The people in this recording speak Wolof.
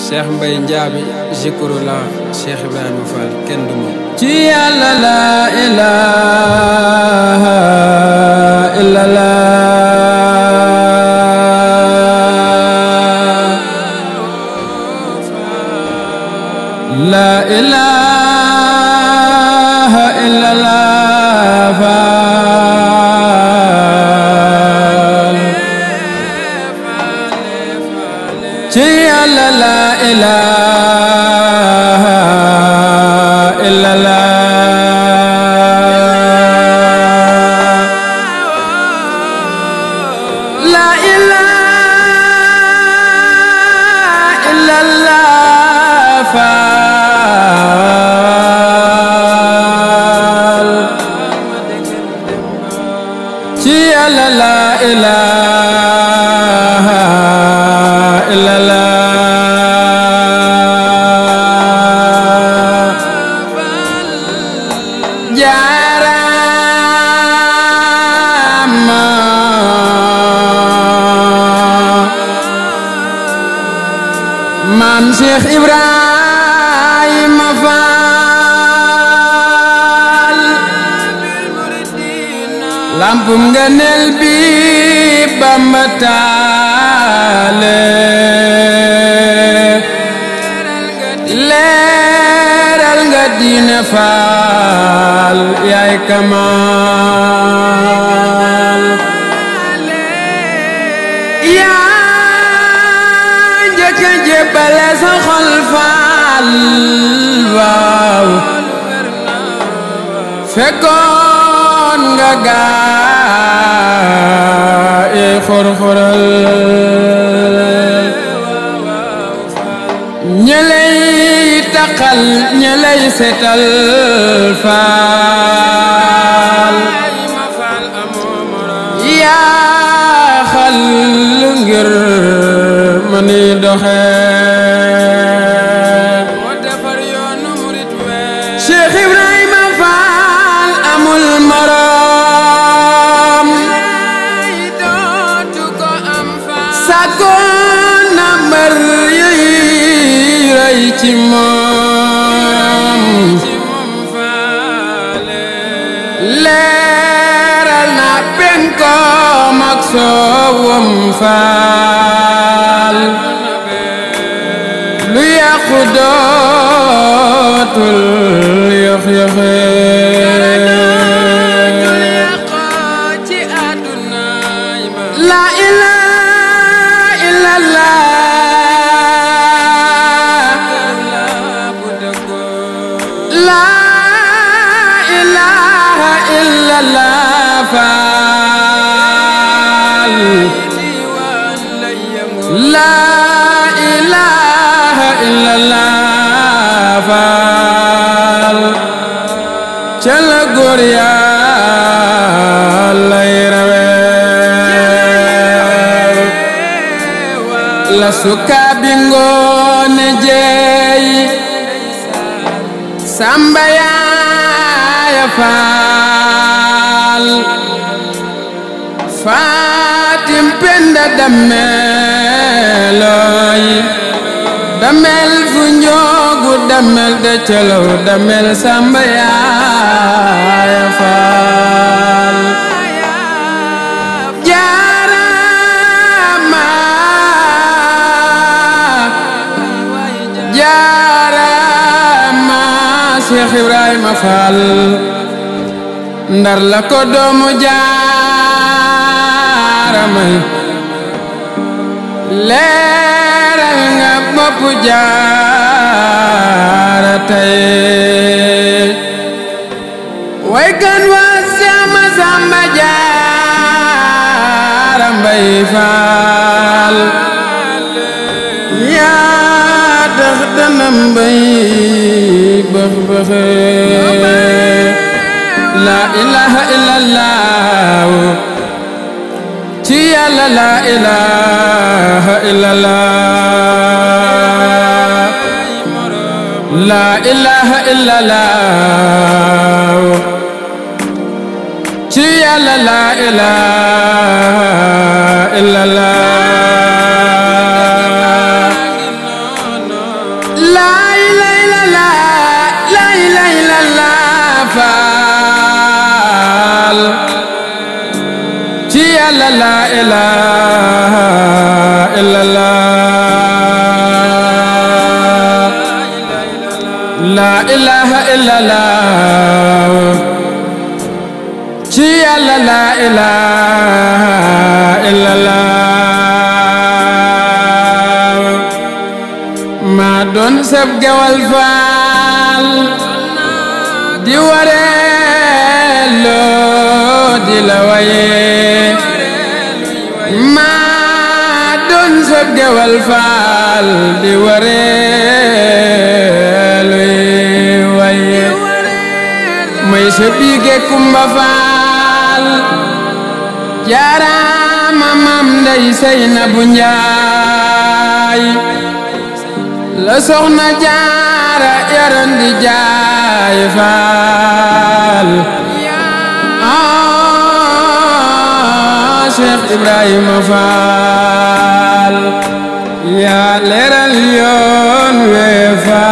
Cheikh Mbaye Ndiaby Zikrullah Cheikh Ibrahima Fall kenn du moom ci yàlla la ilaha illallah la ilaha illallah Fall ci yàlla la ilaha illallah la ilaha illallah Fall ci yàlla la ilaha illallah jaarama maam Cheikh Ibrahima Fall lampum ngëneel bi Bamba taale leeral nga diine Fall yaay kamaal yaa njëkk a jébbale sa xol Fall waaw fekkoon nga gaa yi xor-xoral ñeley taqal ñeley setal faal yaa xal ngir ma ni doxe Cheikh Ibrahima Fall amul morom sagoon na mbër yuy rëy ci moom leeral na penkoom ak soowam faal lu yàqu dootul yox yoxe la ilaha illallah la ilaha illallah faal la ilaha illallah faal ca la góor Yàlla lay rawee la sukaabi ngoone jeey samba yaaya faal faatim penda dameelooy damel fu njoogu damel de colow damel samba yaaya faal jaarama jaarama Cheikh Ibrahima Fall ndar la ko doomu jaaramay leeral nga bopp jaara tey way kan waa sama samba jaara mbay faal yaa tax dana mbay bëx bëxe la ilaha illallah ci yàlla la ilaha illallah la ilaha illallah ci yàlla la ilaha illallah faal ci yàlla la ilaha illallah la ilaha illallah ci yàlla la ilaha illallah maa doon sab gewal faal di wareeloo di la waye maa doon sab gewal faal di wareeluy waye may sa biige kumba faal jaaraama mam ndey sey na bu njaay la soxna jaara yaran di jaay faal ah Cheikh Ibrahima Faal yaa leeral yoon we faal